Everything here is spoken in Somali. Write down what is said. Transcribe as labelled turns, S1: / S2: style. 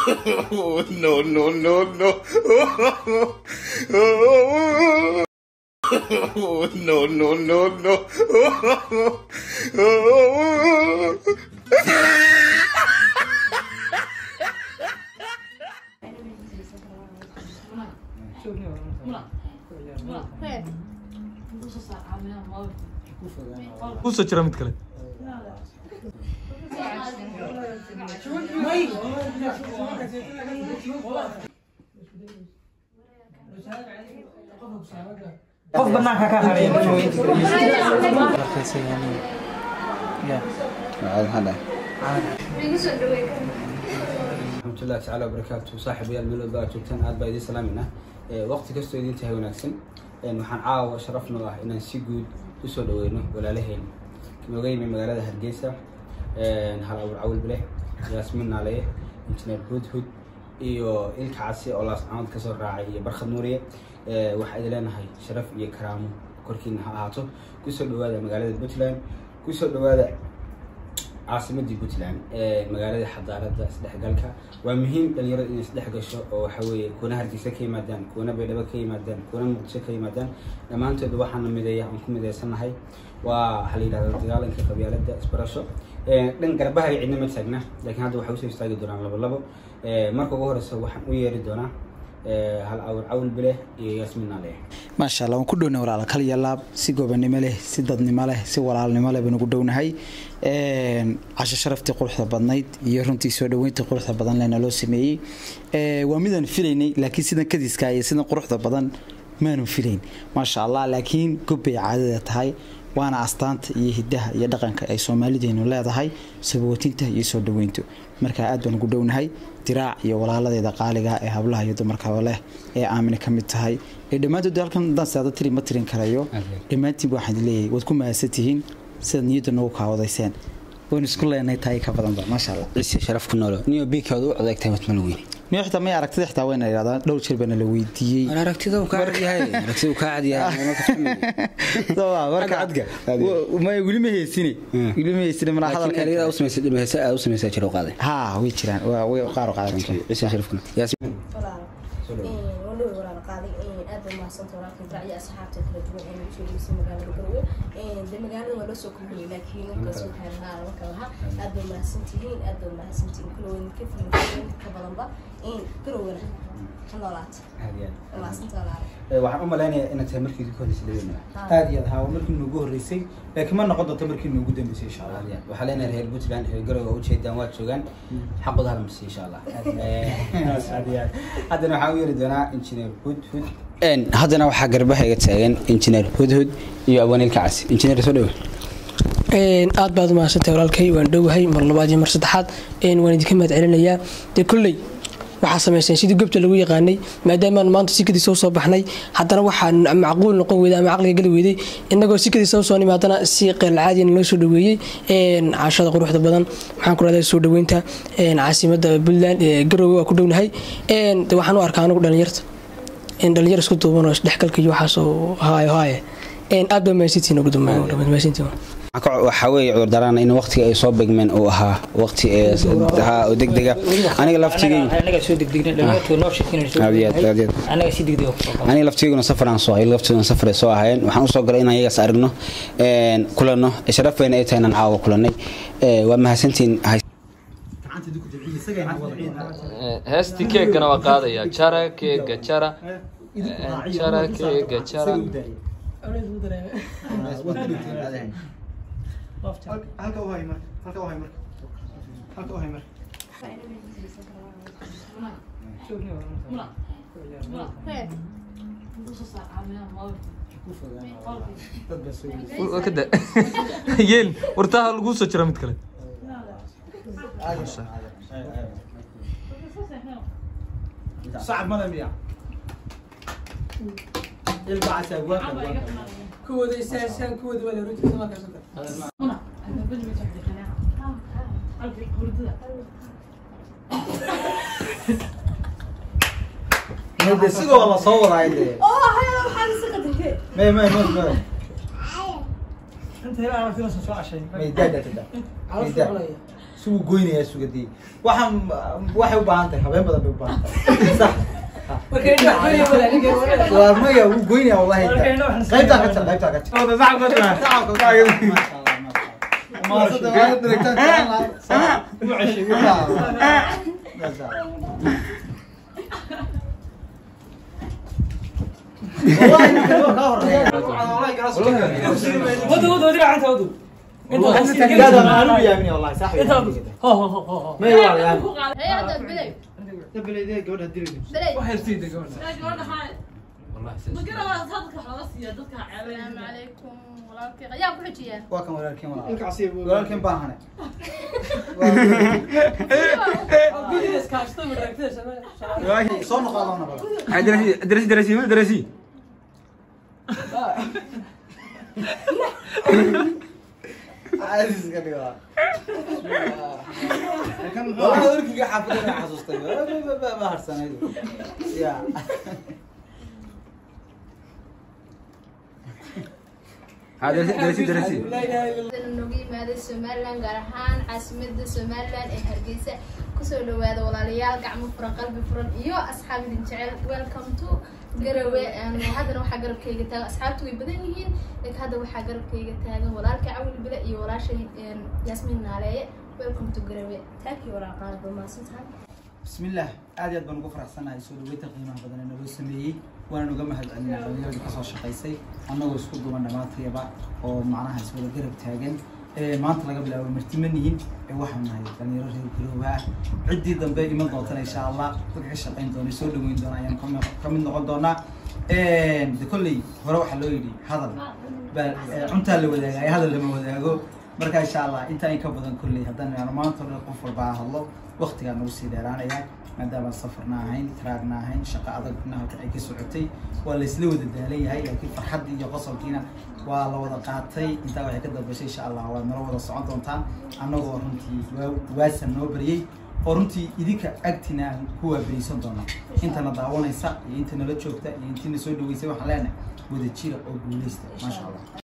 S1: no, no, no, no. no, no, no, no.
S2: kusoo jira mid kale
S3: qof banaanka ka haray
S4: raxmatullahi tacaala wabarakaatu saaxiibayaal meel walba aad joogtaan aad baa idiin salaamayna waqti kastoo idiin tahay wanaagsan waxaan caawa sharaf noo ah inaan si guud usoo dhaweyno walaalaheen nooga yimi magaalada hargeysa hal awr cawil bileh yaasmiin naalaye injineer hudhud iyo ilka casi oo laascamood kasoo raacay iyo barkhad nuuriye waxaa idin leenahay sharaf iyo karaamo korkiina ha ahaato kusoo dhawaada magaalada puntland kusoo dhawaada caasimadii puntland magaalada xadaarada isdhexgalka waa muhiim dhalinyarada inay isdhex gasho oo waxa weeye kuwana hargeysa ka yimaadaan kuwana baydhabo ka yimaadaan kuwana muqdisho ka yimaadaan dhammaantood waxaana mideeya aan ku mideysanahay waa waxaa la yidhahda dagaalanka qabyaalada isbarasho dhan garbaha iyo cidna ma taagna laakiin hadda waxay usoo istaagi doonaan labo labo marka ugu horeysa waxaan u yeeri doonaa hal awr cawl bileh iyo yaasmiin naale
S3: maasha allah waan ku dhowna walaala kal iyo laab si gobanimo leh si dadnimo leh si walaalnimo leh baan ugu dhownahay casho sharaftii quruxda badnayd iyo runtii soo dhaweyntii quruxda badan leh naloo sameeyey waa midaan filaynay laakiin sidan kadiska iyo sidan quruxda badan maanu filayn maasha allah laakiin gobbay caadada tahay waana astaanta iyo hidaha iyo dhaqanka ay soomaalideenu leedahay sabootinta iyo soo dhaweyntu markaa aad baan ugu dhownahay diraac iyo walaaladeeda qaaliga ee hablaha iyo dumarkaba leh ee aamina ka mid tahay ee dhammaantood halkan danseada tiri ma tirin karayo dhammaantiinba waxaan leeyahay waad ku mahadsan tihiin sidaad niyadda nagu kaawadayseen waan isku leenahay tahay ka badanba maasha allah
S4: ciise sharaf ku noolo niyo biikaad u codeegtay watmal weyne
S3: niyo xitaa may aragtida xitaa wayna idhahdaa dhowr jeer baana la weydiiyey
S4: aragtida uu kaa cadyahay aragtida uu kaa cadyahay
S3: may weli ma heysine weli ma heysine mana hadalka
S4: u samaysay dhimahaysa aad u samaysaa jiro qaaday
S3: ha way jiraan waa way qaar qaadan jiraan
S4: ciise sharaf ku nool yaasmiin
S5: walow walaal qaaday aad bay mahadsantahay walaalkii dacyo asxaabta kala duwan ee nagu soo geysay magaalada garowe de magaalada waa loo soo kulmiyey laakiin ninkaas waxay lahaa lama kala lahaa aad bay mahadsantihiin aad bay mahadsantihiin kulowen ka filimeen ka badanba garowena ka noolaata mahadsantaa walaal
S4: waxaan u malaynayaa inaad tahay markii ugu horreysay labeena
S6: aad iyo aad haa markii noogu horreysay laakiin ma noqon doonto markii noogu dambeysay insha allah
S4: waxaa leenahay reer puntland reer garowe ujeedaan waad joogaan xaqooda hal marsi insha allah haddana waxaan u yeeri doonaa injineer hudhud haddana waxaa garbaha iga taagan injineer hudhud iyo abwaaniilka casi injineer soo dhawe
S7: aad baad umahadsantahay walaalkay waan dhowahay mar labaad iyo mar saddexaad waan idinka mahad celinayaa dee kolley waxaa samayseen sidii gobta lagu yaqaanay maadaamaan maanta sikadiisa usoo baxnay haddana waxaa macquul noqon weyday ama caqliga geli weyday inagoo sikadiisa usoo nimaadana si qeylcaadiyan loo soo dhaweeyey cashada quruxda badan waxaan ku rahdaa soo dhaweynta caasimada puntland garowe waa ku dhownahay waxaan u arkaa anigu dhalinyarta dhalinyar isku duuban oo isdhexgalka iyo waxaas oo haayo haaye aad baa mahadsantihiin ugu dambeyn
S4: waxaa weeye cudurdaraan in waqtiga ay soo begmeen uu ahaa waqti oo degdega aniga laftigeyaniga laftigeyguna safaraan soo ayaga laftiguna safar soo ahaayeen waxaan usoo galay inaan iyagaas aragno kulanno sharaf weyna ay tahay inaan caawa kulanay waa mahadsantiin
S2: heesti keegana waa qaadaya jara keega jara jara keega jara
S6: halka u hay marka halka u hay marka halka u hay marka
S2: kada yeel wartaha lagu soo jira mid kale
S6: صعب ماذا مياه يلبع ساقوات
S7: kuwooda isaasaan kuwooda waa la runtii sama karsanta
S6: مدة سيقو والله صور هاي ما ما ما ما
S7: انت هنا عرفت نفسك شو عشان
S6: ما يداد تدا
S7: عرفت علي
S6: si wuu goynayaa sugadii waxaan waxay u baahan tahay habeen badan bay u baahan tahay sax waa maya wuu goynayaa wallahi qaybtaa ka jar qaybtaa ka jar maasada waa direktaan kalan lahaa wallahi ninka waa kaa horeeya
S7: wadu wadu wadi gacanta wadu
S6: لا ده انا قلبي يا ابني والله صاحبي
S7: انت هو هو هو هو
S6: ما يوالي يعني
S5: هي هذا بلي بلي السلام عليكم walaalkay ayaa ku xijiya
S6: waa kan walaalkeen walaalkeen walaalkeen baan hane soo noqodoona bala
S8: درسي درسي وين درسي
S6: عايز iska dhigaa waa warkiga xaafadana xasuustay ma harsanaydo ya
S8: درسي درسي
S5: nooga yimaaday somaliland gaar ahaan caasimada somaliland ee hargeysa kusoo dhawaada walaalayaal gacmo furan qalbi furan iyo asxaab idin jecel welcome to garawe haddana waxaa garabkayga taagan asxaabtu way badan yihiin laakiin hadda waxaa garabkayga taagan walaalka cawli bile iyo walaashay yaasmiin naaleeye welcome to garawe taakii waraaqaad ba maasantahay
S6: bismillaah aad iyo aad baan ugu faraxsanahay soo dhaweynta qiimaha badan ee naloo sameeyey waana uga mahadcelinaa dhalinyaradii kasoo shaqaysay annagoo isku duuban dhammaantayaba oo macnaha iswada garab taagan ee maanta laga bilaabo martima nihin ee waxaan nahay dhalinyaro reer garooba ah ciddii dambe iman doontana insha allah dadka ka shaqayn doona soo dhaweyn doona ayaan kami- ka mid noqon doonaa de kolley hore waxaa loo yidhi hadal baa ee, cuntaa la wadaagaya hadal lama wadaago marka insha allah intaa in ka badan kolley haddaan maanta o dhan qof walba ha hadlo waqtigaa nagu sii dheeraanaya maadaama safarna ahayn taraagna ahayn shaqo adagna halkan ay ka socotay waa laysla wada daalan yahay laakiin farxaddii iyo qosolkiina waa la wada qaatay intaa waxay ka dambeysay insha allah waad nala wada socon doontaan annagoo runtii waa- waasan noo baryey oo runtii idinka agtina aan ku waaberiisan doona intana daawanaysa iyo inta nala joogta iyo intiina soo dhaweysay waxaan leenahay wada jira oo guuleysta maasha allah